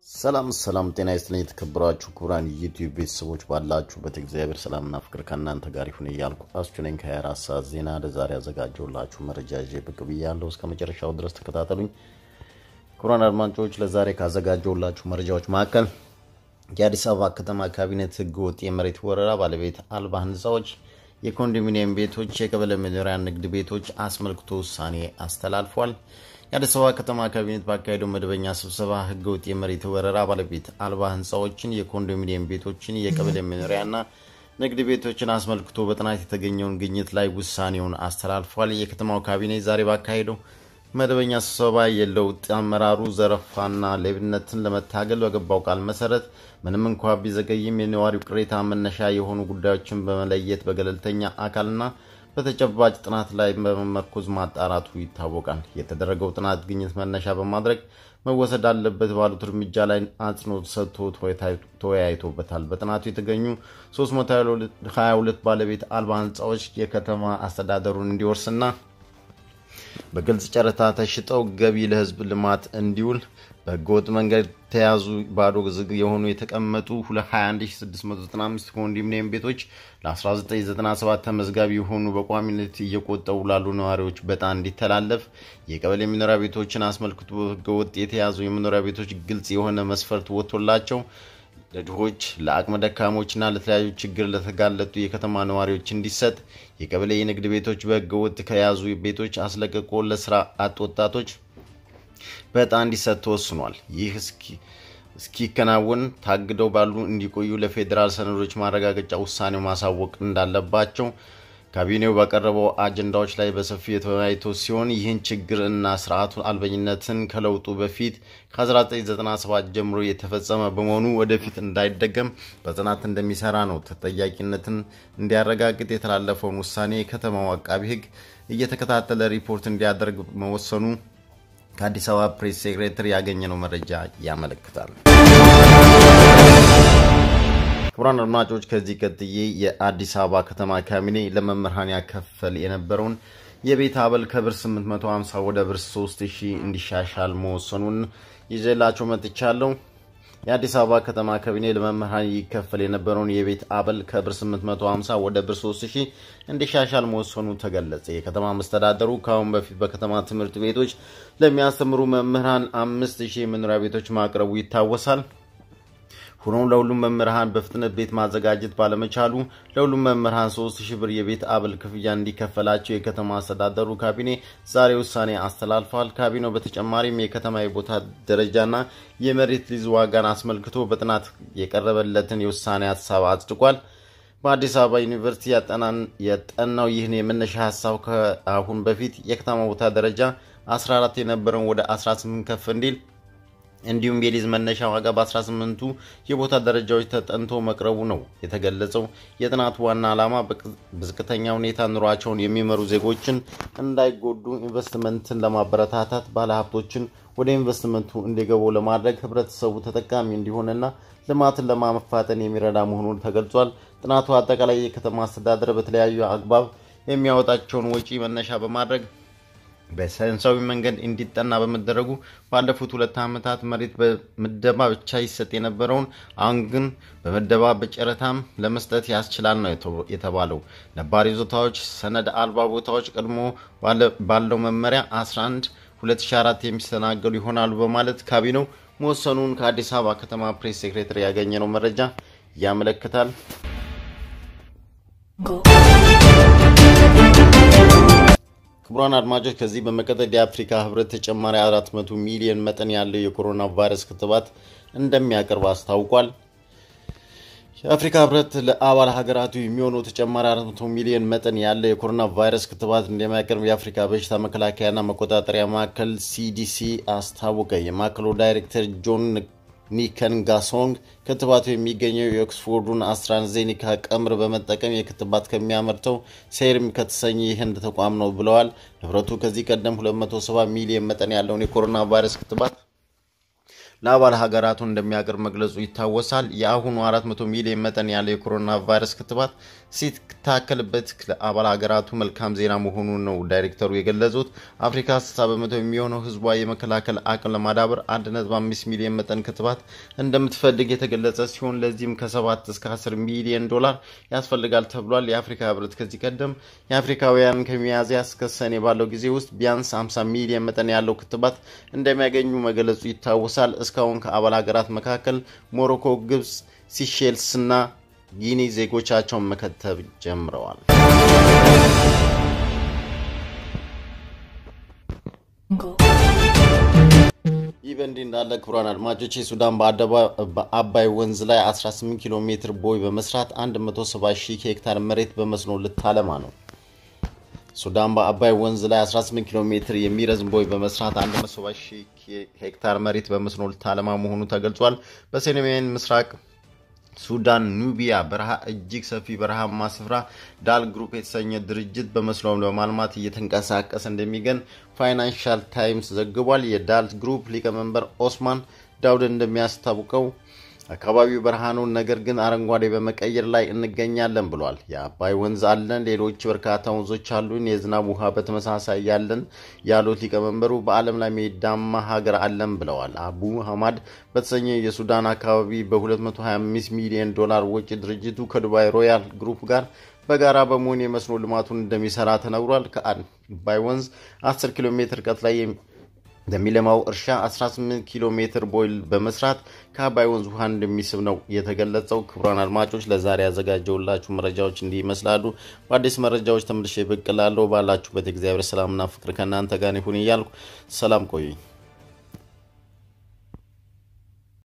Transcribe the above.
ሰላም ሰላም፣ ጤና ይስጥልኝ የተከበራችሁ ክቡራን ዩቲዩብ ቤተሰቦች ባላችሁበት እግዚአብሔር ሰላምና ፍቅር ከእናንተ ጋር ይሁን እያልኩ አስቹ ነኝ ከ24 ሰዓት ዜና ለዛሬ ያዘጋጀሁላችሁ መረጃ ይዤ ብቅ ብያለሁ። እስከ መጨረሻው ድረስ ተከታተሉኝ። ክቡራን አድማጮች ለዛሬ ካዘጋጀሁላችሁ መረጃዎች መካከል የአዲስ አበባ ከተማ ካቢኔት ህገ ወጥ የመሬት ወረራ ባለቤት አልባ ህንፃዎች፣ የኮንዶሚኒየም ቤቶች፣ የቀበሌ መኖሪያ ንግድ ቤቶች አስመልክቶ ውሳኔ አስተላልፏል። የአዲስ አበባ ከተማ ካቢኔት ባካሄደው መደበኛ ስብሰባ ህገወጥ የመሬት ወረራ ባለቤት አልባ ህንፃዎችን፣ የኮንዶሚኒየም ቤቶችን፣ የቀበሌ መኖሪያና ንግድ ቤቶችን አስመልክቶ በጥናት የተገኘውን ግኝት ላይ ውሳኔውን አስተላልፏል። የከተማው ካቢኔት ዛሬ ባካሄደው መደበኛ ስብሰባ የለውጥ አመራሩ ዘረፋና ሌብነትን ለመታገል በገባው ቃል መሰረት ምንም እንኳ ቢዘገይም የነዋሪው ቅሬታ መነሻ የሆኑ ጉዳዮችን በመለየት በገለልተኛ አካልና በተጨባጭ ጥናት ላይ በመመርኮዝ ማጣራቱ ይታወቃል። የተደረገው ጥናት ግኝት መነሻ በማድረግ መወሰድ አለበት ባሉት እርምጃ ላይ አጽንኦት ሰጥቶ ተወያይቶበታል። በጥናቱ የተገኙ 322 ባለቤት አልባ ህንፃዎች የከተማ አስተዳደሩን እንዲወርስና በግልጽ ጨረታ ተሽጠው ገቢ ለህዝብ ልማት እንዲውል በህገወጥ መንገድ ተያዙ ባዶ ዝግ የሆኑ የተቀመጡ 21695 ኮንዶሚኒየም ቤቶች ለ1997 ተመዝጋቢ የሆኑ በቋሚነት እየቆጠቡ ላሉ ነዋሪዎች በጣ እንዲተላለፍ የቀበሌ መኖሪያ ቤቶችን አስመልክቶ ህገወጥ የተያዙ የመኖሪያ ቤቶች ግልጽ የሆነ መስፈርት ወጥቶላቸው ለድሆች ለአቅመ ደካሞችና ለተለያዩ ችግር ለተጋለጡ የከተማ ነዋሪዎች እንዲሰጥ የቀበሌ የንግድ ቤቶች በህገ ወጥ ከያዙ ቤቶች አስለቅቆ ለስራ አጥ ወጣቶች በዕጣ እንዲሰጥ ተወስኗል። ይህ እስኪከናወን ታግደው ባሉ እንዲቆዩ ለፌዴራል ሰነዶች ማረጋገጫ ውሳኔው ማሳወቅ እንዳለባቸው ካቢኔው ባቀረበው አጀንዳዎች ላይ በሰፊው የተወያይቶ ሲሆን ይህን ችግር እና ስርዓቱ አልበኝነትን ከለውጡ በፊት ከ1997 ጀምሮ የተፈጸመ በመሆኑ ወደፊት እንዳይደገም በጽናት እንደሚሰራ ነው። ተጠያቂነትን እንዲያረጋግጥ የተላለፈውን ውሳኔ የከተማው አቃቢ ህግ እየተከታተለ ሪፖርት እንዲያደርግ መወሰኑ ከአዲስ አበባ ፕሬስ ሴክሬተሪ ያገኘነው መረጃ ያመለክታል። ክቡራን አድማጮች ከዚህ ቀጥዬ የአዲስ አበባ ከተማ ካቢኔ ለመምህራን ያከፈል የነበረውን የቤት አበል ከብር 850 ወደ ብር 3000 እንዲሻሻል መወሰኑን ይዤላቸው መጥቻለሁ። የአዲስ አበባ ከተማ ካቢኔ ለመምህራን ይከፈል የነበረውን የቤት አበል ከብር 850 ወደ ብር 3000 እንዲሻሻል መወሰኑ ተገለጸ። የከተማ መስተዳደሩ ከአሁን በፊት በከተማ ትምህርት ቤቶች ለሚያስተምሩ መምህራን 5000 የመኖሪያ ቤቶች ማቅረቡ ይታወሳል። ሆኖም ለሁሉም መምህራን በፍጥነት ቤት ማዘጋጀት ባለመቻሉ ለሁሉም መምህራን 3000 ብር የቤት አበል ክፍያ እንዲከፈላቸው የከተማ አስተዳደሩ ካቢኔ ዛሬ ውሳኔ አስተላልፏል። ካቢኔው በተጨማሪም የከተማ የቦታ ደረጃና የመሬት ሊዝ ዋጋን አስመልክቶ በጥናት የቀረበለትን የውሳኔ ሀሳብ አጽድቋል። በአዲስ አበባ ዩኒቨርሲቲ ያጠናው ይህን የመነሻ ሀሳብ ከአሁን በፊት የከተማ ቦታ ደረጃ 14 የነበረውን ወደ 18 ከፍ እንዲል እንዲሁም የሊዝ መነሻ ዋጋ በ18ቱ የቦታ ደረጃዎች ተጠንቶ መቅረቡ ነው የተገለጸው። የጥናቱ ዋና ዓላማ በዝቅተኛ ሁኔታ ኑሯቸውን የሚመሩ ዜጎችን እንዳይጎዱ ኢንቨስትመንትን ለማበረታታት፣ ባለሀብቶችን ወደ ኢንቨስትመንቱ እንዲገቡ ለማድረግ፣ ህብረተሰቡ ተጠቃሚ እንዲሆንና ልማትን ለማፋጠን የሚረዳ መሆኑን ተገልጿል። ጥናቱ አጠቃላይ የከተማ አስተዳደር በተለያዩ አግባብ የሚያወጣቸውን ወጪ መነሻ በማድረግ በሳይንሳዊ መንገድ እንዲጠና በመደረጉ ባለፉት ሁለት ዓመታት መሬት በምደባ ብቻ ይሰጥ የነበረውን አሁን ግን በምደባ በጨረታም ለመስጠት ያስችላል ነው የተባለው። ነባር ይዞታዎች፣ ሰነድ አልባ ቦታዎች ቀድሞ ባለው መመሪያ 11 2004 የሚስተናገዱ ይሆናሉ በማለት ካቢኔው መወሰኑን ከአዲስ አበባ ከተማ ፕሬስ ሴክሬታሪ ያገኘነው መረጃ ያመለክታል። ክቡራን አድማጮች ከዚህ በመቀጠል የአፍሪካ ህብረት ተጨማሪ 400 ሚሊዮን መጠን ያለው የኮሮና ቫይረስ ክትባት እንደሚያቀርብ አስታውቋል። የአፍሪካ ህብረት ለአባል ሀገራቱ የሚሆነው ተጨማሪ 400 ሚሊዮን መጠን ያለው የኮሮና ቫይረስ ክትባት እንደሚያቀርብ የአፍሪካ በሽታ መከላከያና መቆጣጠሪያ ማዕከል ሲዲሲ አስታወቀ። የማዕከሉ ዳይሬክተር ጆን ኒከንጋሶንግ ክትባቱ የሚገኘው የኦክስፎርዱን አስትራዜኒካ ቀምር በመጠቀም የክትባት ከሚያመርተው ሴርም ከተሰኘ የህንድ ተቋም ነው ብለዋል። ህብረቱ ከዚህ ቀደም 270 ሚሊዮን መጠን ያለውን የኮሮና ቫይረስ ክትባት ለአባል ሀገራቱ እንደሚያቀርብ መግለጹ ይታወሳል። የአሁኑ 400 ሚሊዮን መጠን ያለው የኮሮና ቫይረስ ክትባት ሲታከልበት ለአባል ሀገራቱ መልካም ዜና መሆኑን ነው ዳይሬክተሩ የገለጹት። አፍሪካ 60 በመቶ የሚሆነው ህዝቧ የመከላከል አቅም ለማዳበር 1.5 ሚሊዮን መጠን ክትባት እንደምትፈልግ የተገለጸ ሲሆን ለዚህም ከ7 እስከ 10 ሚሊዮን ዶላር ያስፈልጋል ተብሏል። የአፍሪካ ህብረት ከዚህ ቀደም የአፍሪካውያን ከሚያዝያ እስከ ሰኔ ባለው ጊዜ ውስጥ ቢያንስ 50 ሚሊዮን መጠን ያለው ክትባት እንደሚያገኙ መገለጹ ይታወሳል። እስካሁን ከአባል ሀገራት መካከል ሞሮኮ፣ ግብጽ፣ ሲሼልስ እና ጊኒ ዜጎቻቸውን መከተብ ጀምረዋል። ይህ በእንዲህ እንዳለ ክቡራን አድማጮች ሱዳን በአባይ ወንዝ ላይ 18 ኪሎ ሜትር ቦይ በመስራት 170 ሺህ ሄክታር መሬት በመስኖ ልታለማ ነው። ሱዳን በአባይ ወንዝ ላይ 18 ኪሎ ሜትር የሚረዝም ቦይ በመስራት 170 ሺህ ሄክታር መሬት በመስኖ ልታለማ መሆኑ ተገልጿል። በሰሜን ምስራቅ ሱዳን ኑቢያ በረሃ እጅግ ሰፊ በረሃማ ስፍራ ዳል ግሩፕ የተሰኘ ድርጅት በመስኖ ለማልማት እየተንቀሳቀሰ እንደሚገኝ ፋይናንሻል ታይምስ ዘግቧል። የዳል ግሩፕ ሊቀመንበር ኦስማን ዳውድ እንደሚያስታውቀው አካባቢው በረሃ ነው፣ ነገር ግን አረንጓዴ በመቀየር ላይ እንገኛለን ብሏል። የአባይ ወንዝ አለን፣ ሌሎች በርካታ ወንዞች አሉን፣ የዝናብ ውሃ በተመሳሳይ ያለን ያሉት ሊቀመንበሩ በዓለም ላይ ሜዳማ ሀገር አለን ብለዋል። አቡ ሀማድ በተሰኘ የሱዳን አካባቢ በ225 ሚሊዮን ዶላር ወጪ ድርጅቱ ከዱባይ ሮያል ግሩፕ ጋር በጋራ በመሆን የመስኖ ልማቱን እንደሚሰራ ተነግሯል። ከአባይ ወንዝ 10 ኪሎ ሜትር ርቀት ላይ ለሚለማው እርሻ 18 ኪሎ ሜትር ቦይል በመስራት ከአባይ ወንዝ ውሃ እንደሚስብ ነው የተገለጸው። ክቡራን አድማጮች ለዛሬ ያዘጋጀውላችሁ መረጃዎች እንዲህ ይመስላሉ። በአዲስ መረጃዎች ተመልሼ ብቅ እላለሁ። ባላችሁበት እግዚአብሔር ሰላምና ፍቅር ከእናንተ ጋር ይሁን እያልኩ ሰላም ቆዩኝ።